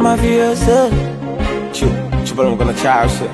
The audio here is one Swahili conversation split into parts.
mafioso Chu, chupa la mkono chao shit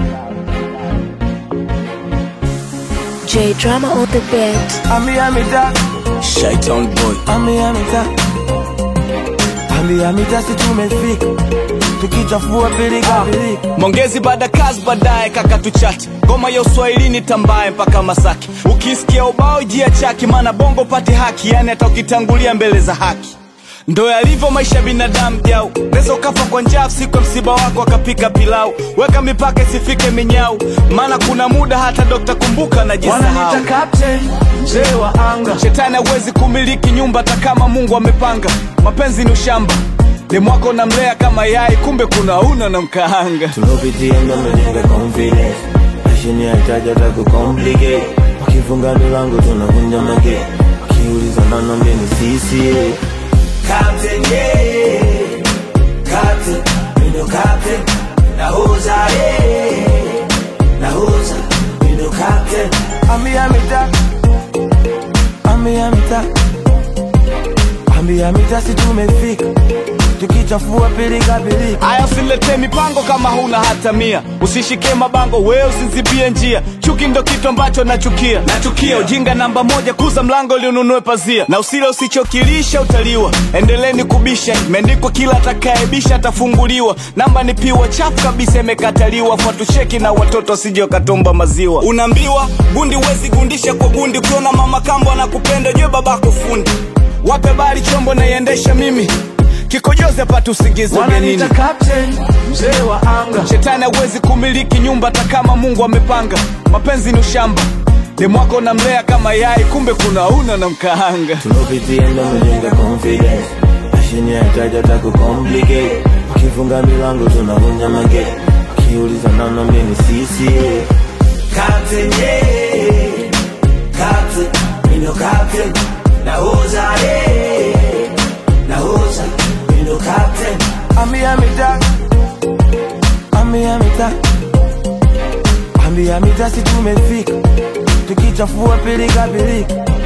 J Drama on the beat. Ambia mita, Shaitan boy ambia mita Ambia mita si tumefika Tukichafua pilika pilika Mongezi baada kazi baadaye kaka tuchati ngoma ya uswahilini tambaye mpaka Masaki ukisikia ubao jia chaki maana bongo pati haki yani hata ukitangulia mbele za haki ndo yalivyo maisha ya binadamu jau neza ukafa kwa njaa siku ya msiba wako akapika pilau weka mipaka isifike minyau maana kuna muda hata dokta kumbuka najisahau Wananiita captain, mzee wa anga shetani hawezi kumiliki nyumba hata kama mungu amepanga mapenzi ni ushamba demwako namlea kama yai kumbe kuna una na mkaanga Tulopitia ndo mmejenga confidence Mashini haitaji hata kucomplicate Wakifunga milango tunavunja mage Wakiuliza nanambia ni sisi Captain yeah Captain, mindo captain Nahoza yeah Nahoza, mindo captain Ambia mita Ambia mita Ambia mita si tumefika Tukichafua pilika pilika aya usiletee mipango kama huna hata mia usishike mabango wewe usinzibie njia chuki ndo kitu ambacho nachukia nachukia ujinga namba moja kuza mlango liununue pazia na usile usichokilisha utaliwa endeleni kubisha imeandikwa kila atakaebisha atafunguliwa namba ni piwa chafu kabisa imekataliwa fuatusheki na watoto wasije wakatomba maziwa unaambiwa gundi wezi gundisha kwa gundi ukiona mama kambo anakupenda jue babako fundi wape bari chombo naiendesha mimi kikojozi apate usingizi ugenini Wananiita captain, mzee wa anga shetani hawezi kumiliki nyumba hata kama mungu amepanga mapenzi ni ushamba demwako namlea kama yai kumbe kuna una na mkaanga tulopitia ndo mmejenga confidence mashini haitaji hata kucomplicate wakifunga milango tunavunja mage wakiuliza nanambia ni sisi Captain, yeah. Captain, mindo captain nahoza yeah. nahoza mindo captain ambia mita ambia mita ambia mita si tumefika tukichafua pilika pilika